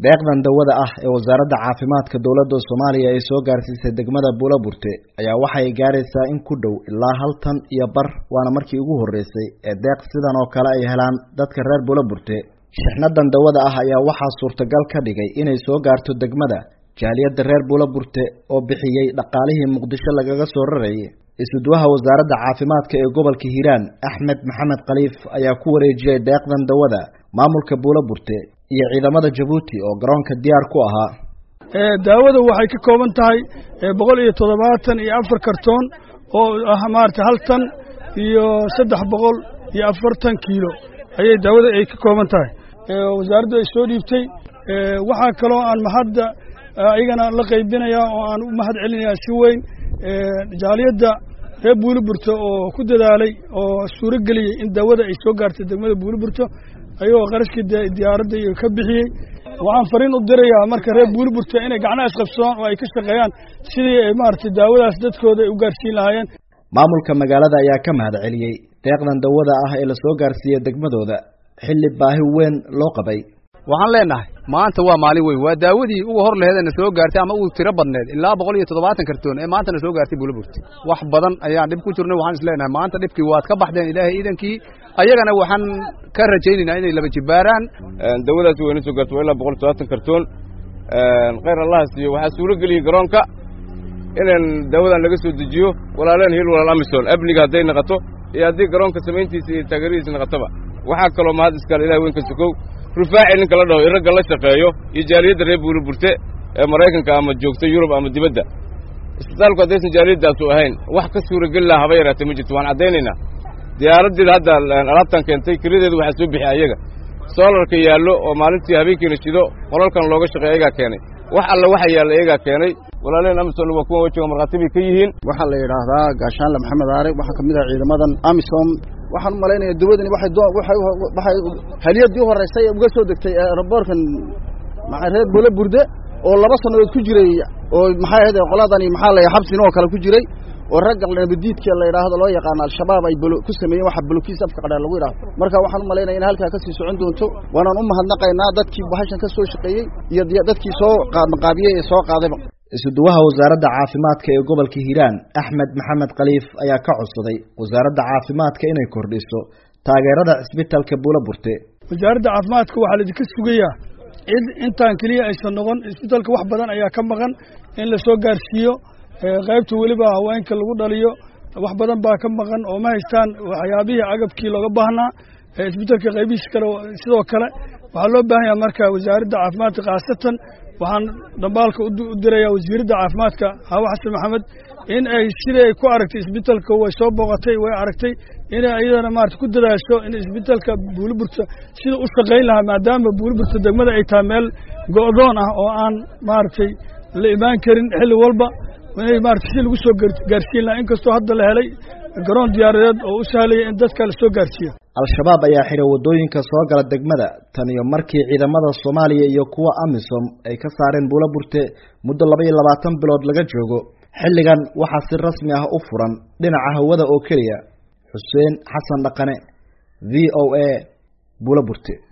deeqdan dawada ah ee wasaaradda caafimaadka dowladda soomaaliya ay soo gaarsiisay degmada buulaburte ayaa waxay gaaraysaa in ku dhow ilaa hal tan iyo bar waana markii ugu horreysay ee deeq sidan oo kale ay helaan dadka reer buulaburte shixnadan dawada ah ayaa waxaa suurtagal ka dhigay inay soo gaarto degmada jaaliyadda reer buulaburte oo bixiyey dhaqaalihii muqdisho lagaga soo rarayay isuduwaha wasaaradda caafimaadka ee gobolka hiiraan axmed maxamed khaliif ayaa ku wareejiyey deeqdan dawada maamulka buulaburte iyo ciidamada jabuuti oo garoonka diyaar ku ahaa daawada waxay ka kooban tahay boqol iyo toddobaatan iyo afar kartoon oo ah maarata hal tan iyo saddex boqol iyo afartan kiilo ayay daawada ay ka kooban tahay wasaaraddu ay soo dhiibtay waxaa kaloo aan mahadda iyagana la qaybinayaa oo aan u mahad celinayaa si weyn jaaliyadda reer buuliburto oo ku dadaalay oo suuro geliyey in daawada ay soo gaartay degmada buuliburto ayagoo qarashkii diyaaradda iyo ka bixiyey waxaan fariin u dirayaa marka reer buuliburto inay gacnaha isqabsadaan oo ay ka shaqeeyaan sidii ay maaragtay daawadaas dadkooda ay u gaarsiin lahaayeen maamulka magaalada ayaa ka mahad celiyey deeqdan dawada ah ee lasoo gaarsiiyey degmadooda xilli baahi weyn loo qabay waxaan leenahay maanta waa maalin weyn waa daawadii uga hor laheedna soo gaartay ama uu tiro badneed ilaa boqol iyo toddobaatan kartoon ee maantana soo gaartay buulaburti wax badan ayaan dhib ku jirnay waxaan is leenahay maanta dhibkii waad ka baxdeen ilaahay iidankii ayagana waxaan ka rajaynaynaa inay laba jibaaraan dawadaasi wayna soo gaartay waa ilaa boqol iyo toddobaatan kartoon khayr allaha siiyo waxaa suuro geliyey garoonka inaan daawadan laga soo dejiyo walaaleen hil walaal amison amniga hadday naqato iyo haddii garoonka samayntiisa iyo taageeradiisa naqatoba waxaa kaloo mahad iskaale ilahay weyn ka sokow rufaaci ninka la dhaho iragga la shaqeeyo iyo jaaliyadda reer buuliburte ee maraykanka ama joogta yurub ama dibadda isbitaalku haddaysan jaaliyadaasu ahayn wax ka suurageli laha haba yaraatee ma jirto waan caddaynaynaa diyaaraddiida hadda alaabtan keentay kelideedu waxaa soo bixi ayaga soolarka yaallo oo maalintii habeenkiina shido qolalkan looga shaqeeya ayagaa keenay wax alla waxa yaalla iyagaa keenay walaaleen amisom waa kuwa wejiga markhaati bay ka yihiin waxaa la yidhaahdaa gaashaanle maxamed aare waxaa ka mid ah ciidamadan amisom waxaan u malaynaya dawadani waxay haliyadii u horraysay uga soo degtay eeraboorkan reer bole burde oo laba sannadood ku jiray oo maxay ahayd qoladani maxaa la xabsin oo kale ku jiray oo ragga nabadiidka la yidhaahdo loo yaqaano al-shabaab ay ku sameeyeen waxa bolokiis afka qadhaa lagu yidhahdo marka waxaan u malaynaya in halkaa ka sii socon doonto waanaan u mahadnaqaynaa dadkii bahashan ka soo shaqeeyey iyo dadkii soo qaadmaqaabiyey ee soo qaadayba isuduwaha wasaaradda caafimaadka ee gobolka hiiraan axmed maxamed khaliif ayaa ka codsaday wasaaradda caafimaadka inay kordhiso taageerada cisbitalka buulaburte wasaaradda caafimaadka waxaa laidinka sugayaa cid intaan keliya aysan noqon isbitalka wax badan ayaa ka maqan in la soo gaarsiiyo qaybta weliba haweenka lagu dhaliyo wax badan baa ka maqan oo ma haystaan waxyaabihii agabkii looga baahnaa isbitalka qaybihiisa kale sidoo kale waxaa loo baahan yaha marka wasaaradda caafimaadka khaasatan waxaan dhambaalka u dirayaa wasiiradda caafimaadka hawa xasan maxamed in ay sidii ay ku aragtay isbitalka way soo booqatay way aragtay inay iyadana maarata ku dadaasho in isbitalka buuliburta sida u shaqayn lahaa maadaama buuliburta degmada ay tahay meel go'doon ah oo aan maaragtay la imaan karin xilli walba inay maarata si lagu soo gaarsiin lahaa inkastoo hadda la helay garoon diyaaradeed oo u sahlaya in dadka la soo gaarsiiyo al-shabaab ayaa xidhay waddooyinka soo gala degmada tan iyo markii ciidamada soomaaliya iyo kuwa amisom ay ka saareen buulaburte muddo laba iyo labaatan bilood laga joogo xilligan waxaa si rasmi ah u furan dhinaca hawada oo keliya xuseen xasan dhaqane v o a buulaburte